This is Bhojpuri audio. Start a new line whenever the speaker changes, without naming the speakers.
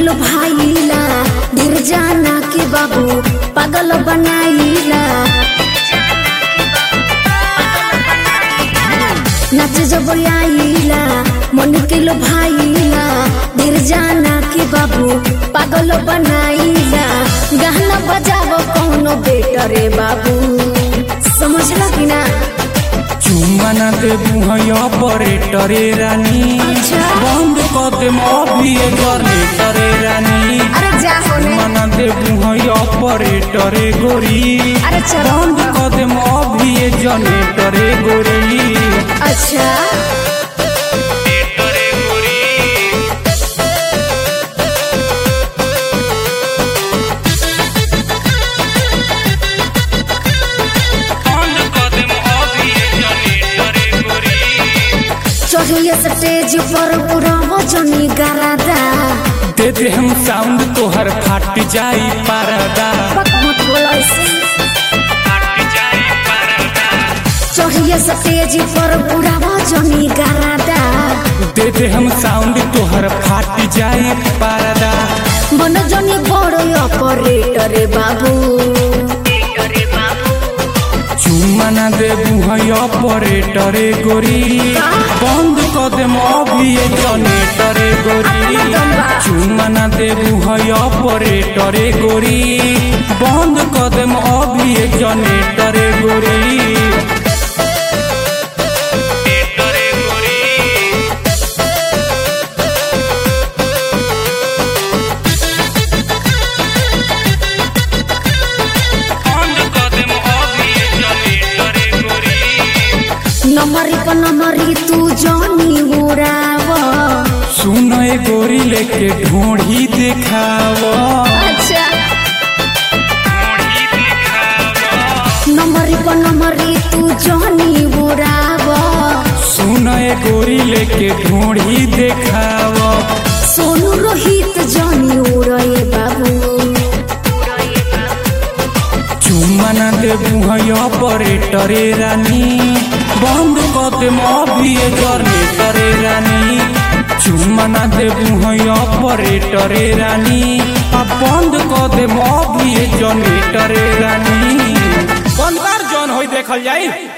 लो भाईला ढेर जाना के बाबू पागल बनाईला नाच जब आईला मन के लो भाईला ढेर जाना के बाबू पागल बनाईला गाना बजाव कौनो बेटरे बाबू समझला कि ना
चुम्मा ना देबू है ऑपरेटरे रानी
अच्छा।
बंद कर दे अभी जनरेटरे रानी
अरे जा होने
चुम्मा ना देबू है ऑपरेटरे गोरी
अरे चलो
बंद कर दे अभी जनरेटरे गोरी
अच्छा
बंद कर दे अभी जनरेटरे गोरी
चढ़िए स्टेज पर पूरा वजनी गरादा
दे दे हम साउंड तोहर फाट जाई परदा
पक मत बोलो ऐसे चढ़िए स्टेज पर पूरा वजनी गरादा
दे दे हम साउंड तोहर फाट जाई परदा
मन जनी बड़ो ऑपरेटर बाबू
चुम्मा ना देबू है ऑपरेटरे गोरी बंद कर दे अभी जनरेटरे गोरी चुम्मा ना देबू है ऑपरेटरे गोरी बंद कर दे अभी जनरेटरे गोरी
नमरी पर नमरी तू जनी उड़ाव
सुन ए गोरी लेके ढोढ़ी देखाव
अच्छा नमरी पर नमरी तू जनी उड़ाव
सुन ए गोरी लेके ढोढ़ी देखाव
सोनू रोहित जनी उड़े बाबू
चुम्मा ना देबू है ऑपरेटरे रानी बंद कर दे अभी जनरेटरे रानी चुम्मा ना देबू है ऑपरेटरे रानी आ बंद कर दे अभी जनरेटरे रानी बंद कर जौन होई देखल जाई